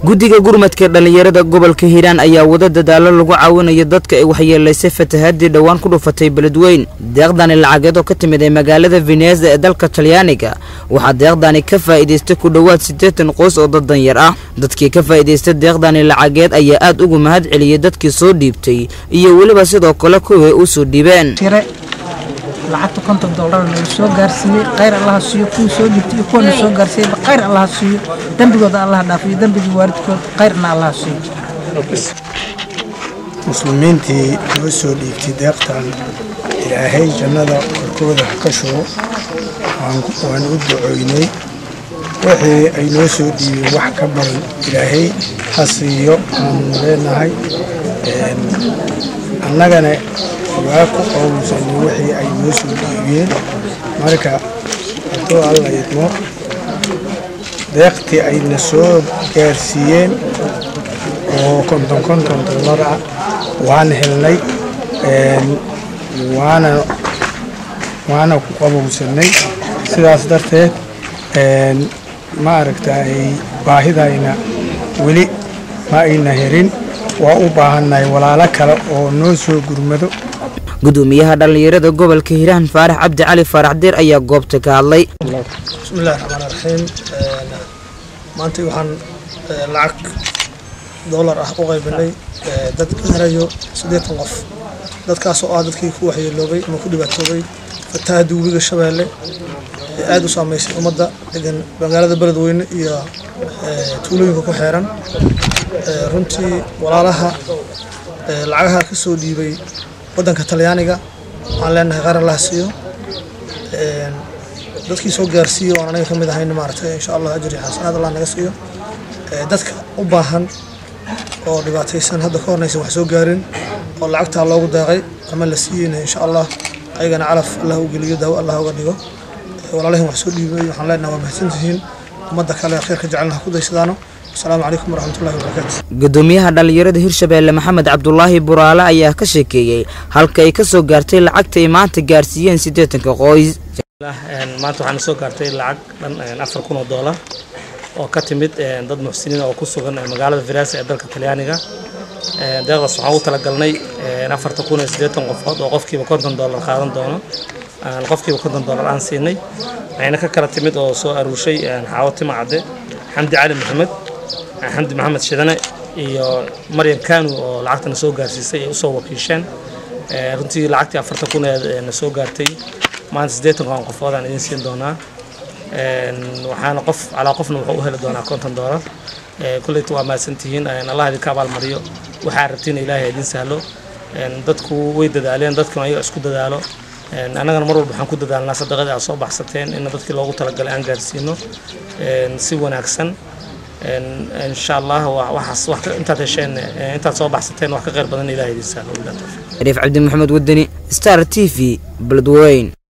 guddiga gurmadka dhallinyarada gobolka hiiraan ayaa wada dadaalo lagu caawinayo dadka ay waxyeelaysay fatahaadii dhowaan ku dhufatay beledweyn deeqdani lacageed oo ka timid ee magaalada veneza ee dalka talyaaniga waxaa deeqdani ka faa'iidaystay ku dhowaad siddeetan qoys oo dad danyar ah dadkii ka faa'iidaystay deeqdani lacageed ayaa aad ugu mahad celiyey dadkii soo dhiibtay iyo weliba sidoo kale kuwii u soo dhiibeen lacagta konton dollar nagu soo gaarsiiyey khayr allaha siiyo kuwii soo dhiibtay iyo kuwana soo gaarsiiyeyba khayr allaha siiyo dembigooda allaha dhaafiyo dembigii waalidkood khayrna allaha siiyo muslimiintii noo soo dhiibtay deeqtan ilaahay jannada korkooda ha ka shubo waan u ducoynay wixii ay noo soo dhiibeen wax ka badan ilaahay ha siiyo aanu leenahay annagana waa ku qowlsanay wixii ay noo soo dhiibiyeen marka hadduu alla idmo deeqtii ayna soo gaarsiiyeen oo konton konton dollar ah waan helnay waana waana ku qabowsanay sidaas darteed ma aragtay baahidayna weli ma ayna herin waa u baahannahay walaalo kale oo noo soo gurmado gudoomiyaha dhallinyarada gobolka hiiraan faarax cabdi cali faarax diir ayaa goobta ka hadlay bismillahi raxmaan raxiim maanta waxaan lacag doolar ah u qaybinay dad gaarayo siddeetan qof dadkaasoo ah dadkii ku waxyeeloobay ama ku dhibaatoobay fatahaadda webiga shabeelle ee aada u saameysay ummadda degan magaalada beledweyne iyo tuulooyinka ku xeeran runtii walaalaha lacagaha ka soo dhiibay waddanka talyaaniga waxaan leenahay qaar allaha siiyo dadkii soo gaarsiiyo oon anaga ka mid ahayn maaragtay insha allah ajri xasanaad allah naga siiyo dadka u baahan oo dhibaataysan hadda ka hornaysan wax soo gaarin oo lacagtaa loogu daaqay ama la siiyeyna insha allah ayagana calaf allah u geliyo daawo allah uga dhigo walaalahin wax soo dhiibay waxaan leenahay waa mahadsantihiin ummadda kale khayrka jecelna ha ku daysadaano asalaamu calaykum waraxmatullahi wabarakaatu gudoomiyaha dhallinyarada hirshabeelle maxamed cabdulaahi buraale ayaa ka sheekeeyey halka ay ka soo gaartay lacagta ay maanta gaarsiiyeen siddeetanka qoys maanta waxaana soo gaartay lacag dhan afar kun oo doolar oo ka timid dad muxsiniin oo ku sugan magaalada viraasa ee dalka talyaaniga deeqdaas waxaan u talagalnay afarta kun iyo siddeetan qofood oo qofkiiba konton doolar qaadan doono qofkiiba konton doolar aan siinay waxayna ka kala timid oo soo aruushay xaawo tima cadde xamdi cali maxamed xamdi maxamed shidane iyo maryam kanu oo lacagtana soo gaarsiisay ay usoo wakiisheen runtii lacagtii afarta kun ee na soo gaartay maanta siddeetan kun qofood aan idin siin doonaa waxaana qof calaa qofna wuxuu u heli doonaa konton doolar kulleyta waa mahadsantihiin allah idinka abaalmariyo waxaa rabtiin ilaahay idin sahlo dadku way dadaaleen dadkuna ayaga isku dadaalo annagana mar walba waxaan ku dadaalnaa sadaqadii aad soo baxsateen in dadkii loogu talagalay aan gaarsiino si wanaagsan insha allah waxaas intaad hesheen intaad soo baxsateen wax ka khayr badan ilahay idin sahlo shariif cabdi maxamed wadani star t v beledweyn